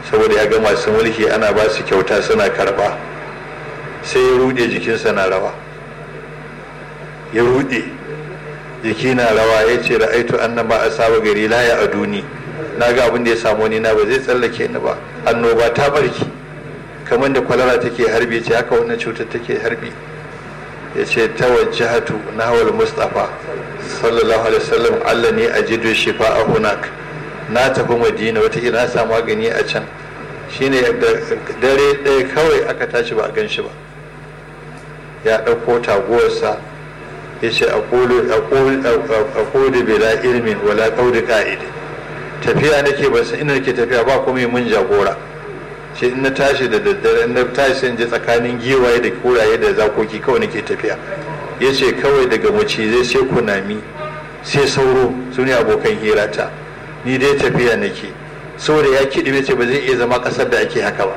saboda ya ga masu mulki ana ba su kyauta suna karba sai ya rude jikinsa na rawa ya rude jiki na rawa ya ce ra'aitu annaba a saba gari la ya aduni na ga abin da ya samu ni na ba zai tsallake ni ba annoba ta barki kamar da kwalara take harbi ce haka wannan cutar take harbi ya ce tawajjahatu nahwal mustafa sallallahu alaihi wasallam Allah ne a jidu shifa a hunak na tafi madina wata na samu magani a can shine dare ɗaya kawai aka tashi ba a gan shi ba ya ɗauko taguwarsa ya ce a kodi bila ilmin wala ƙaudi ƙa'idi tafiya nake ba ina nake tafiya ba kuma mun jagora ce in na tashi da daddare in na tashi sai je tsakanin giwaye da kuraye da zakoki kawai nake tafiya ya ce kawai daga macizai sai kunami sai sauro su ne abokan hirata ni dai tafiya nake saboda ya kiɗi ce ba zai iya zama ƙasar da ake haka ba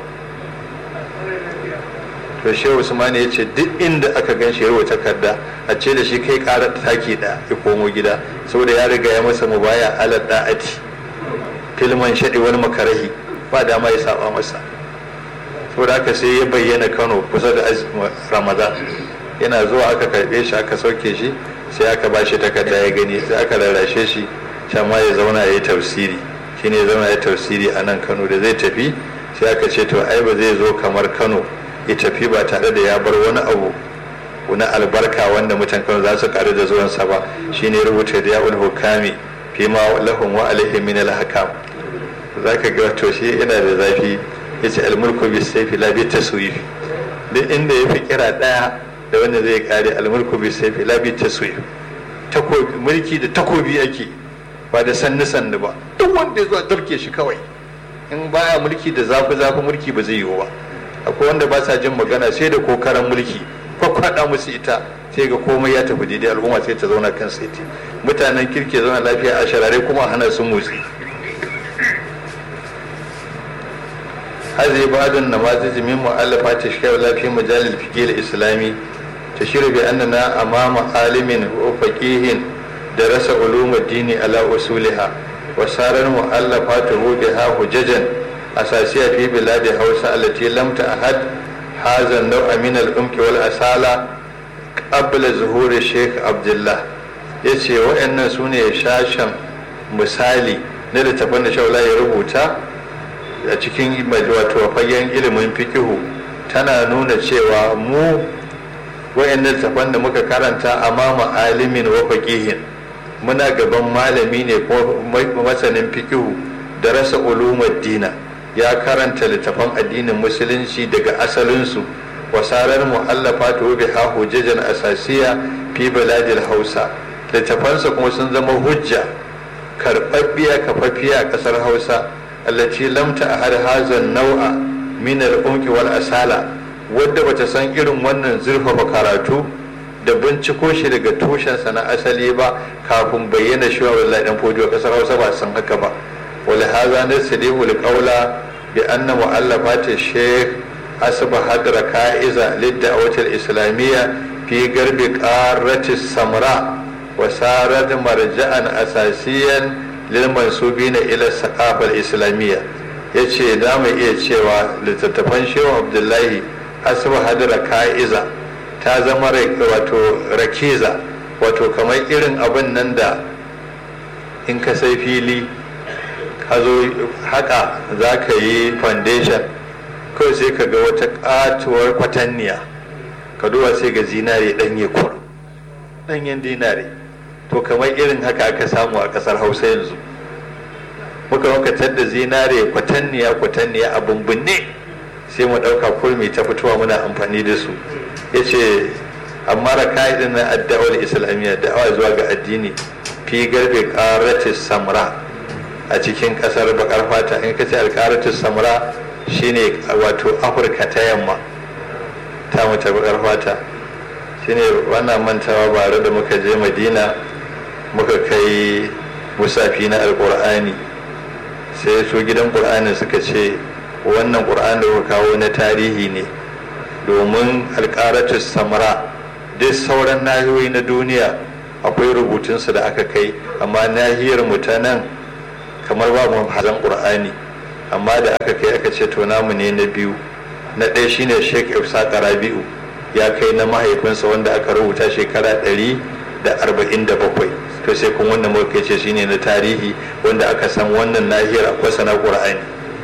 to shehu usman ya ce duk inda aka gan shi yawa takarda a ce da shi kai karar taki da ya komo gida saboda ya riga ya masa mubaya ala da'ati filman shaɗi wani makarahi ba dama ya saba masa saboda haka sai ya bayyana kano kusa da ramadan yana zuwa aka karɓe shi aka sauke shi sai aka ba shi takarda ya gani sai aka rarrashe shi can ma ya zauna ya yi tafsiri shine ya zauna ya tafsiri a nan kano da zai tafi sai aka ce to ai ba zai zo kamar kano ya tafi ba tare da ya bar wani abu na albarka wanda mutan kano za su karu da zuwansa ba shine rubuta da ya'ul hukami fi ma lahum wa alaihim min al-hakam zaka ga to shi yana da zafi yace al-mulku bis sayfi la bi taswif duk inda ya fi kira daya da wanda zai kare al-mulku bis sayfi la bi taswif takobi mulki da takobi ake ba da sanni sanni ba duk wanda ya zo a darke shi kawai in baya mulki da zafi zafi mulki ba zai yiwu ba akwai wanda ba sa jin magana sai da kokaran mulki kwakwada musu ita sai ga komai ya tafi daidai al'umma sai ta zauna kan saiti mutanen kirki zauna lafiya a sharare kuma hana su motsi هذه بعض النماذج من مؤلفات الشيخ في مجال الفقه الإسلامي تشير بأننا أمام عالم وفقيه درس علوم الدين على أصولها وصار مؤلفاته بها حججا أساسية في بلاد هوسة التي لم تأهد هذا النوع من الأمك والأصالة قبل ظهور الشيخ عبد الله yace wa'annan su ne shashen misali na littafin da shaula ya rubuta a cikin wato fagen ilimin fikihu tana nuna cewa mu wa'annan littafan da muka karanta amama alimin wa faqihin muna gaban malami ne ko masanin fikihu da rasa ulumar dina ya karanta littafan addinin musulunci daga asalinsu wasarar mu'allafa ta bi ha hujjajan asasiya fi baladil hausa littafansa kuma sun zama hujja karɓaɓɓiya kafaffiya a ƙasar hausa allati lamta a har hazan nau'a min al-umki wal asala wadda bata san irin wannan zurfafa karatu da binciko shi daga tushensa na asali ba kafin bayyana shi wa wallahi dan fodiyo ƙasar hausa ba san haka ba ولهذا نستدعي القول بأن مؤلفات الشيخ أصبحت ركائز للدعوة الإسلامية في غرب قارة السمراء وصارت مرجعا أساسيا للمنسوبين إلى الثقافة الإسلامية yace za mu iya cewa littattafan shehu abdullahi asibu hadira ka'iza ta zama wato rakiza wato kamar irin abin nan da in ka sai fili ka zo haka za ka yi foundation kawai sai ka ga wata katuwar kwatanniya ka duba sai ga zinare ɗanye kur ɗanyen dinare to kamar irin haka aka samu a ƙasar hausa yanzu muka makatar da zinare kwatanniya kwatanniya a bumbunne sai mu ɗauka kurmi ta fitowa muna amfani da su ya ce amma da ka'idin na addawar islamiyya da'awa zuwa ga addini fi garbe ƙaratis samra a cikin kasar bakar fata in ka ce alkaratu samra shine wato afirka ta yamma ta mace bakar fata shine wannan mantawa bare da muka je madina muka kai musafi na alkur'ani sai su gidan qur'ani suka ce wannan qur'ani da kuka kawo na tarihi ne domin alkaratu samra duk sauran nahiyoyi na duniya akwai rubutunsu da aka kai amma nahiyar mu ta nan kamar babu hazan qur'ani amma da aka kai aka ce to namu ne na biyu na ɗaya shine sheikh ifsaq rabi'u ya kai na mahaifinsa wanda aka rubuta shekara ɗari da arba'in da bakwai to sai kun wannan muka ce shine na tarihi wanda aka san wannan nahiyar akwai sana qur'ani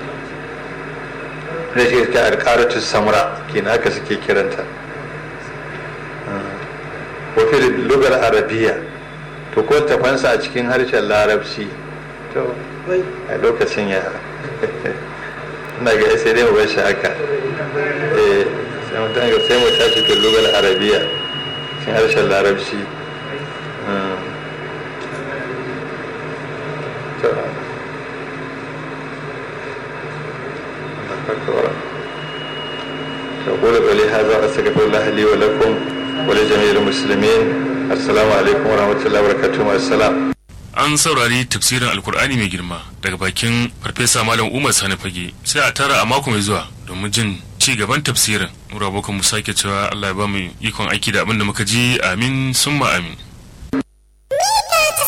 da shi ta alƙaratu samra kenan haka suke kiranta wafi lugar arabiya to ko tafansa a cikin harshen larabci to a lokacin ya ina ga sai dai mu bar shi haka eh sai mu tanga sai mu tashi da lugar arabiya cikin harshen larabci to أقول قولي هذا أستغفر الله لي ولكم ولجميع المسلمين السلام عليكم ورحمة الله وبركاته السلام an saurari tafsirin alkur'ani mai girma daga bakin farfesa malam umar sani fage sai a tara a mako mai zuwa domin jin ci gaban tafsirin mura mu sake cewa allah ya ba mu ikon aiki da abin da muka ji amin summa amin